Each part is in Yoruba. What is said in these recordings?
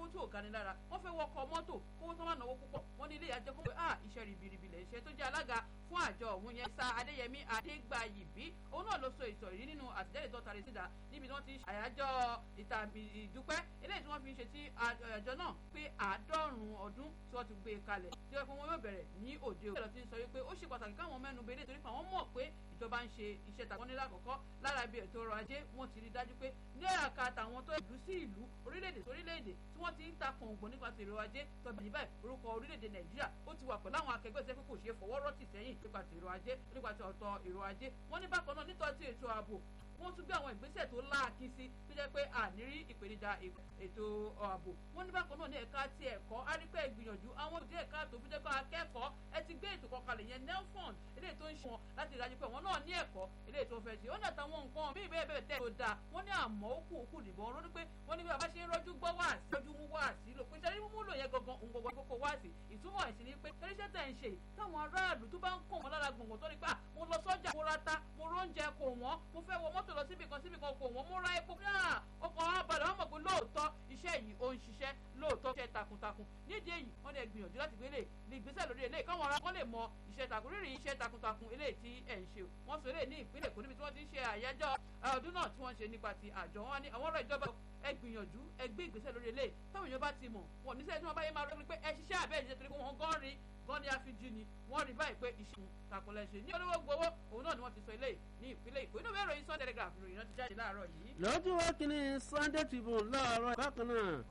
owó tí ò gani lára wọ́n fẹ́ wọkọ̀ mọ́tò kówó tó má náwó púpọ̀ wọ́n ní ilé ìyájọ́ kó pé ah iṣẹ́ ribiribi lẹ̀ ṣe tó jẹ́ alága fún àjọ òun yẹn sa adéyẹmí adégbàyìbí òun náà ló sọ ìsọ̀rí yìí nínú àtẹ̀jáde tó tari síta níbi tí wọ́n ti àyájọ́ ìta ìdúpẹ́ eléyìí tí wọ́n fi ń ṣe tí àjọ náà pé àádọ́rùn-ún ọdún tí wọ́n ti gbé kalẹ̀ tí wọ́n fi wọn yóò bẹ̀rẹ̀ ní òde òde ti ń sọ wípé ó ṣe pàtàkì káwọn mẹ́nu bẹ́ẹ̀ torí pé àwọn mọ̀ pé ìjọba ń ṣe iṣẹ́ tàwọn nílẹ̀ àkọ́kọ́ lára ibi ètò ọrọ̀ ajé wọ́n ti rí dájú pé ní àka tàwọn tó ìlú sí ìlú orílẹ̀-èdè sí orílẹ̀-èdè tí wọ́n ti ń ta kọ̀ǹgbọ̀n nípa ti èrò ajé tọ́bi báyìí orúkọ orílẹ̀-èdè nàìjíríà ó ti wà pẹ̀lú àwọn akẹgbẹ́ ìṣẹ́ pé kò ṣeé fọwọ́ rọ́tì sẹ́yìn nípa ti èrò ajé nípa ti ọ̀tọ̀ èrò ajé wọ́n ní bákan náà nítorí ti ètò ààbò wọ́n tún gbé àwọn ìgbésẹ̀ tó láàkí sí tó jẹ́ pé ànírí ìpèníjà ètò ààbò wọ́n ní bákan náà ní ẹ̀ka ti ẹ̀kọ́ arípẹ́ ìgbìyànjú àwọn òdì ẹ̀ka tó fi jẹ́ kó akẹ́kọ̀ọ́ ẹ ti gbé ètò kọkalẹ̀ yẹn nelfond eléyìí tó ń ṣe wọn láti ìdájú pé wọn náà ní ẹ̀kọ́ eléyìí tó fẹ́ ṣe ó ní àtàwọn nǹkan bí ìbéèrè bẹ́ẹ̀ tẹ́ tó dáa wọ́n ní àmọ́ ó kù òkú nìbọn wọn ló ní pé wọ́n ní bí bàbá ṣe ń rọ́jú gbọ́ wá sí rọ́jú mú wá sí lò pé ṣe mímú lò yẹn gangan òun gbogbo àkókò wá sí ìtumọ̀ ẹ̀sìn ni pé ṣẹ́ríṣẹ́ tẹ̀ ń ṣe táwọn aráàlú tó bá ń kàn wọ́n lára gbọ̀ngàn tó ní pé mo lọ sọ́jà mo ra ta mo róúnjẹ kò wọ́n mo fẹ́ wọ mọ́tò lọ síbi kan síbi kan kò wọ́n mo ra epo náà ọkọ̀ wọn balẹ̀ wọ́n mọ̀ pé lóòótọ́ iṣẹ́ yìí ó ń ṣiṣẹ́ lóòótọ́ iṣẹ́ takuntakun nídìí èyí wọ́n lè gbìyànjú láti gbé lè lè gbésẹ̀ lórí eléyìí káwọn ará kan lè mọ iṣẹ́ takun rírì iṣẹ́ takuntakun eléyìí tí ẹ̀ ń ṣe wọ́n sọ eléyìí ní ìpínlẹ̀ Èkó níbi tí wọ́n ti ń ṣe àyájọ́ ọdún náà tí wọ́n ṣe nípa ti àjọ wọn ní àwọn ọ̀rọ̀ ìjọba ẹ gbìyànjú ẹ gbé ìgbésẹ̀ lórí eléyìí táwọn èèyàn bá ti mọ̀ wọn níṣẹ́ tí wọ́n bá yẹ máa rẹ́ pé ẹ ṣiṣẹ́ àbẹ́ ìṣẹ́ torí pé wọ́n gan rí gan ni àfijì ni wọ́n rí báyìí pé ìṣun takunlẹ̀ ṣe ní olówó gbowó òun náà ni wọ́n ti sọ eléyìí ní ìpínlẹ̀ Èkó inú ìwé ìròyìn Sunday Telegraph ìròyìn náà ti jáde láàárọ̀ yìí. lọ́jọ́ wá kínní Sunday Tribune láàárọ̀ bákan náà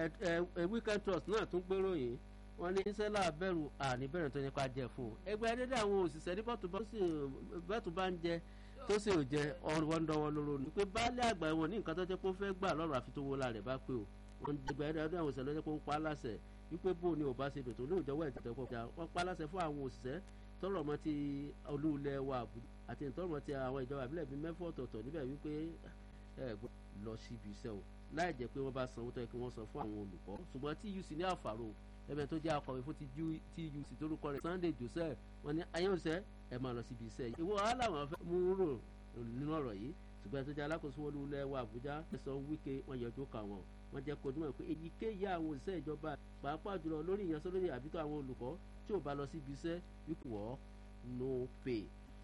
Weekend Trust náà tún gbéròyìn wọ́n ní sẹ́lá bẹ̀rù àníbẹ̀rẹ̀ tó nípa jẹ fún un ẹgbẹ́ dédé àwọn òṣìṣẹ́ ní bọ́tù bá ń jẹ tó sì ò jẹ wọ́n dọ́wọ́ lóró ni pé baálé àgbà wọn ní nǹkan tó jẹ́ pé ó fẹ́ gbà lọ́rùn àfi tó wó la rẹ̀ bá pé o wọ́n ẹgbẹ́ dédé àwọn òṣìṣẹ́ lọ́jọ́ pé ó pa á láṣẹ wípé bó ni ò bá ṣe dòtò lóòjọ́ wẹ̀ tẹ̀tẹ̀ pọ̀ wọ́n pa á láṣẹ fún àwọn òṣìṣẹ́ tọrọ mọ́ ti olúulẹ̀ wa àti tọrọ mọ́ ti àwọn ìjọba ìbílẹ̀ bíi mẹ́fọ́ ọ̀tọ̀ọ̀tọ̀ níbẹ̀ wípé ẹ lọ síbi iṣẹ́ o láì jẹ́ pé wọ́n bá sanwó tó yẹ kí wọ́n san fún àwọn olùkọ́ ṣùgbọ́n TUC ní àfàrò ẹbẹ tó jẹ́ akọ̀wé fún TUC torúkọ rẹ̀ Sunday Joseph wọ́n ní ayélujára ẹ máa lọ síbi iṣẹ́ yìí ìwọ wàhálà wọn fẹ́ mú rò nínú ọ̀rọ̀ yìí ṣùgbọ́n tó jẹ́ alákòóso wọn lulẹ̀ wa Àbújá ẹ̀sán Wike wọn yọjú kà wọn wọ́n jẹ́ kó dúnmọ̀ pé èyíkéyìí àwọn òṣìṣẹ́ ìjọba pàápàá jùlọ lórí ìyanṣẹ́lórí àbítọ́ àwọn olùkọ́ tí ò bá lọ síbi iṣẹ́ wípé wọ́ no pay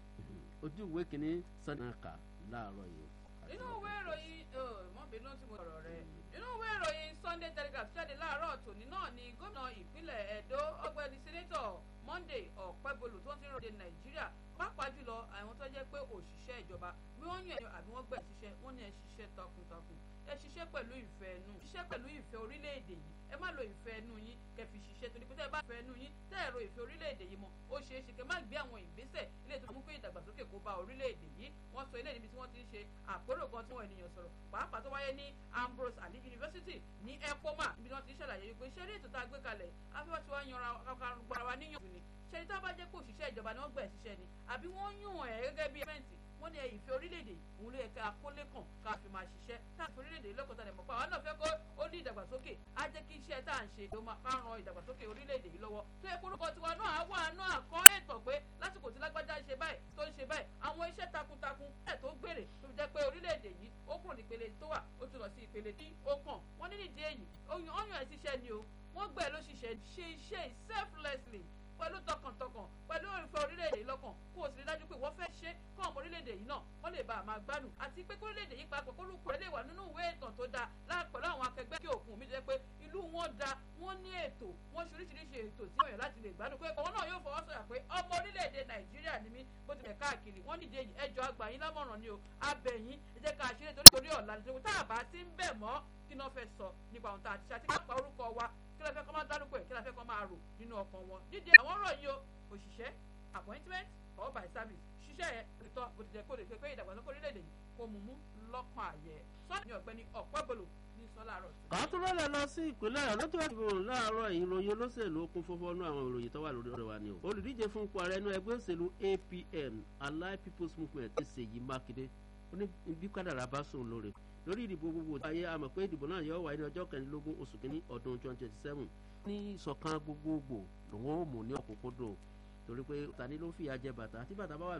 ojú ìwé kìíní sanaka láàárọ̀ yìí. nínú ìwé ìròyìn mọ́bìnú tí mo sọ̀rọ̀ rẹ̀ nínú ìwé ìròyìn Sunday Telegraph jáde láàárọ̀ tòní náà ni gómìnà ìpínlẹ̀ Ẹdó ọgbẹ́ni sẹ́nẹ́tọ̀ Monday Ọ̀pẹ́bolù tó ń ti ròde Nàìjíríà pàápàá jùlọ àwọn tó jẹ́ pé òṣìṣẹ́ ìjọba bí wọ́n yàn ẹ̀yàn àbí wọ́n gbẹ̀ ṣiṣẹ́ wọ́n ní ẹ ṣiṣẹ́ takuntakun ẹ ṣiṣẹ́ pẹ̀lú ìfẹ́ ẹnu ṣiṣẹ́ pẹ̀lú ìfẹ́ orílẹ̀-èdè yìí ẹ má lo ìfẹ́ ẹnu yín kẹ́ fi ṣiṣẹ́ torí pé tẹ́ ẹ bá fẹ́ ẹnu yín tẹ́ ẹ ro ìfẹ́ orílẹ̀-èdè yìí mọ́ ó ṣeé ṣe kẹ́ má gbé àwọn ìgbésẹ̀ ilé tó mú pé ìdàgbàsókè kó bá orílẹ̀-èdè yìí wọ́n sọ ilé níbi tí wọ́n ti ń ṣe àpérò kan tí wọ́n ènìyàn sọ̀rọ̀ pàápàá tó wáyé ní Ambrose Ali University ní ECOMA níbi tí wọ́n ti ń ṣàlàyé wípé ṣé eré ètò tá a gbé kalẹ̀ afẹ́fẹ́ tí wọ́n yanra gbara wa níyànjú ni ṣe ní tá a bá jẹ́ pé òṣìṣẹ́ ìjọba ni wọ́n gbẹ̀ ṣiṣẹ́ ni àbí wọ́n yàn ẹ́ gẹ́gẹ́ bí ẹ̀fẹ́ǹtì wọ́n ní ìfẹ́ orílẹ̀-èdè òun ló yẹ ká kólé kàn ká fi máa ṣiṣẹ́ táàfin orílẹ̀-èdè lọ́kọ̀tà lẹ̀ mọ̀ pé àwọn náà fẹ́ kó ó ní ìdàgbàsókè á jẹ́ kí iṣẹ́ tá à ń ṣe ló máa ká ran ìdàgbàsókè orílẹ̀-èdè yìí lọ́wọ́ tó yẹ kórúkọ tiwa náà á wà náà kọ́ ètò pé lásìkò tí lágbájá ń ṣe báyìí tó ń ṣe báyìí àwọn iṣẹ́ takuntakun ẹ̀ tó gbèrè tó fi jẹ́ pé orílẹ̀-èdè yìí ó kúrò ní ìpele tó wà ó tún lọ sí ìpele tí ó kàn wọ́n ní nídìí èyí ọyàn ẹ̀ ṣiṣẹ́ ni o wọ́n gbẹ̀ ló ṣiṣẹ́ ṣe iṣẹ́ selflessly pẹ̀lú tọkàntọkàn pẹ̀lú ìfẹ́ orílẹ̀-èdè yìí lọ́kàn kó o sì rí dájú pé wọ́n fẹ́ ṣe kọ́ ọmọ orílẹ̀-èdè yìí náà wọ́n lè bá a máa gbádùn àti pé kó orílẹ̀-èdè yìí papọ̀ kó lùkọ́ rẹ̀ lè wà nínú ìwé ìtàn tó dáa láàpẹ̀lú àwọn akẹgbẹ́ kí òkun mi jẹ́ pé ìlú wọn da wọ́n ní ètò wọ́n ṣe oríṣiríṣi ètò tí wọ́n yàn láti lè gbádùn pé òun náà yóò fọwọ́ sọ̀yà pé ọmọ orílẹ̀-èdè Nàìjíríà ni mí bó tilẹ̀ káàkiri wọ́n nídìí èyí ẹjọ́ àgbà yín lámọ̀ràn ni o abẹ̀yìn ẹ jẹ́ ká ṣeré torí ọ̀la nítorí tá a bá ti ń bẹ̀ mọ́ kí náà fẹ́ sọ nípa ohun tá a ti ṣe àti ká pa orúkọ wa kí la fẹ́ kọ́ máa dárúkọ ẹ̀ kí la fẹ́ kọ́ máa rò nínú ọkàn wọn dídí àwọn ọ̀rọ̀ yìí o òṣìṣẹ́ appointment or by service ṣiṣẹ́ yẹn ìtọ́ bó ti jẹ́ kó lè fi pé ìdàgbàsókè orílẹ̀-èdè yìí kó mú mú lọ́kàn àyẹ̀ sọ́ọ̀nì mi ọ̀gbẹ́ni ọ̀pẹ́bọlò ní sọ́láàrọ̀. kàtúrọ̀lẹ̀ lọ sí ìpínlẹ̀ ọ̀yọ́ lọ́jọ́ ìdìbò láàárọ̀ ìròyìn olóṣèlú okun fọ́fọ́ nú àwọn ìròyìn tó wà lórí ọ̀rọ̀ wa ni o. olùdíje fún ipò ààrẹ inú ẹgbẹ́ òṣèlú APM Allied People's Movement ti Ṣèyí Mákindé ó ní bí kádàrá bá sùn lóore lórí ìdìbò gbogbo ayé a mọ̀ pé ìdìbò náà yóò wáyé ní ọjọ́ kẹrìndínlógún oṣù kínní ọdún twenty twenty seven ní ìṣọ̀kan gbogbogbò lòun ó mú ní ọ̀kúnkúndùn torí pé tani ló ń fìyà jẹ bàtà tí bàtà bá wà